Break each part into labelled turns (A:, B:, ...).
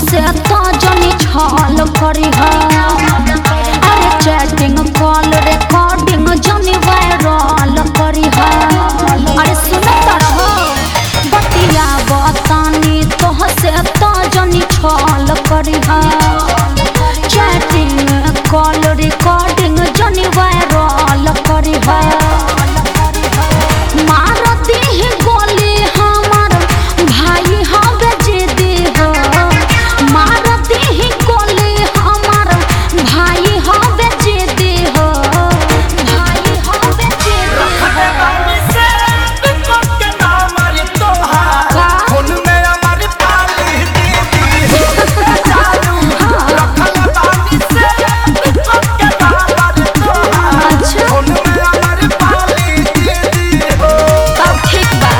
A: से तो जनी छल करी अरे चैटिंग कॉल रिकॉर्डिंग जनी वायरल करी अरे सुनत रहो बतिया बतानी तो से तो जनी छल करी चैटिंग कॉल रिकॉर्डिंग जनी वायरल करी मारती है गोली हमार भाई हवे जिदी हो मारती है गोली हमार भाई हवे जिदी हो भाई हवे जिदी
B: रखले बानी से बिकट के नाम अरे तोहार
A: का?
B: खून में हमारी पाली दीदी चालू रखले बानी से बिकट के नाम अरे तोहार
A: अच्छा।
B: खून में हमारी पाली दीदी हो
A: अब ठीक बा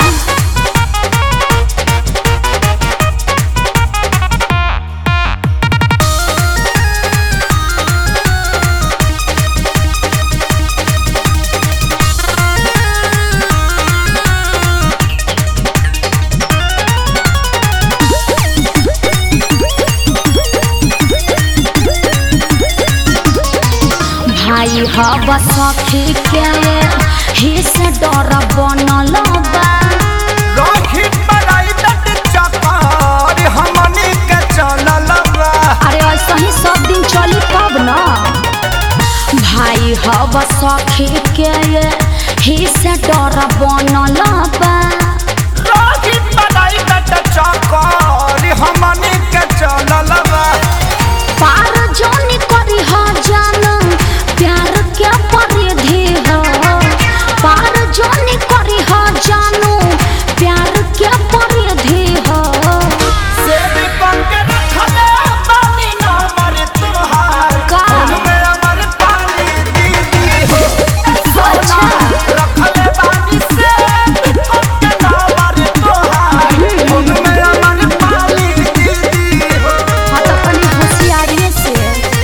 A: भाई हब सखी के ही से डर बनल बा
B: राखी पराई डट चकार हमनी के चलल बा
A: अरे ऐसा ही सब दिन चली तब न भाई हब सखी के ही से डर बनल बा
B: राखी पराई डट चकार हमनी के चलल बा
A: पार जानी करी ह जान प्यार के परिधि हो पार जानी करी ह जानू प्यार के परिधि हो
B: सेब पंख रखले बानी ना मर तुहार
A: का?
B: खून में अमर पाली दीदी हो
A: अच्छा।
B: रखले बानी सेब पंख ना मर तुहार खून में अमर पाली दीदी हो
A: हाँ तो कनी होशियारी से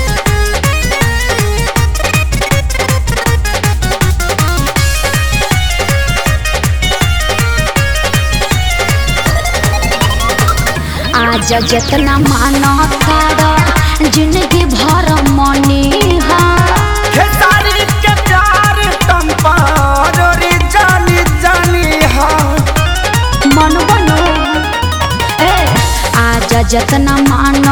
A: आज जितना मानो तारा जिंदगी भर मनी हा
B: खेसारी के प्यार तुम पारोरी जानी जानी हा
A: मन बनो ए आज जितना मान